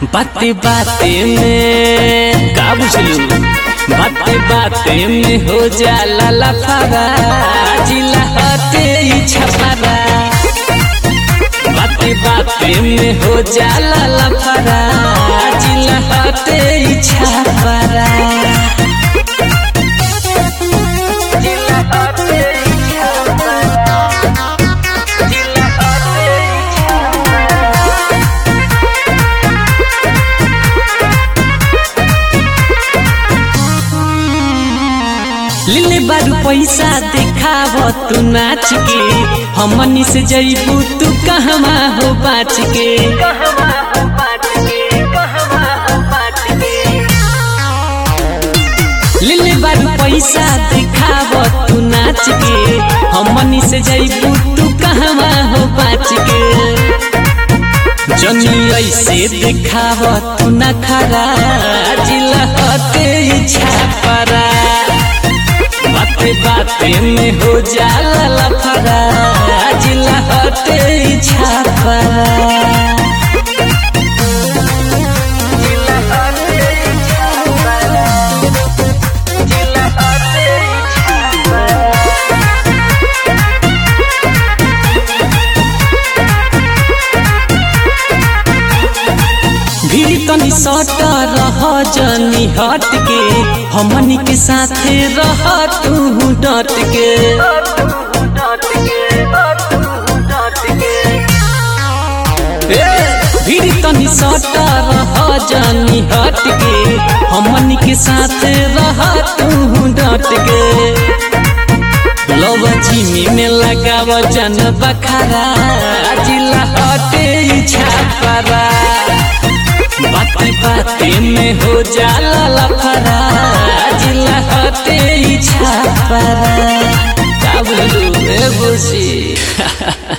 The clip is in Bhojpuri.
बाते बाते में का बुझलू बाते बाते में हो जाला लफारा जिला हटे ई छपारा बाते बाते में हो जाला लफारा जिला हटे ई छपारा जिला हटे ई छपारा जिला हटे ई छपारा लिले बारू पैसा देखाव तू नाच के हमनी से जईबू तू कहवा हो बाच के लिले बारू पैसा देखाव तू नाच के हमनी से जईबू तू कहवा हो बाच के जनी ऐसे देखाव तू न खरा जिला हटे छापरा बाते बाते में हो जाला लफड़ा जिला हटे छापरा जिला हटे छापरा जिला हटे छापरा भीड़ तनी सट रह जनी हट के हमनी के साथे रह तू डट के ए, भीड़ तनी सट रह जनी हट के हमनी के साथे रह तू डट के लव जिमी में लगाव जन बखारा जिला हटे छापरा बाते बाते में हो जाला लफड़ा जिला हटे छापरा का बोलू ए बुझी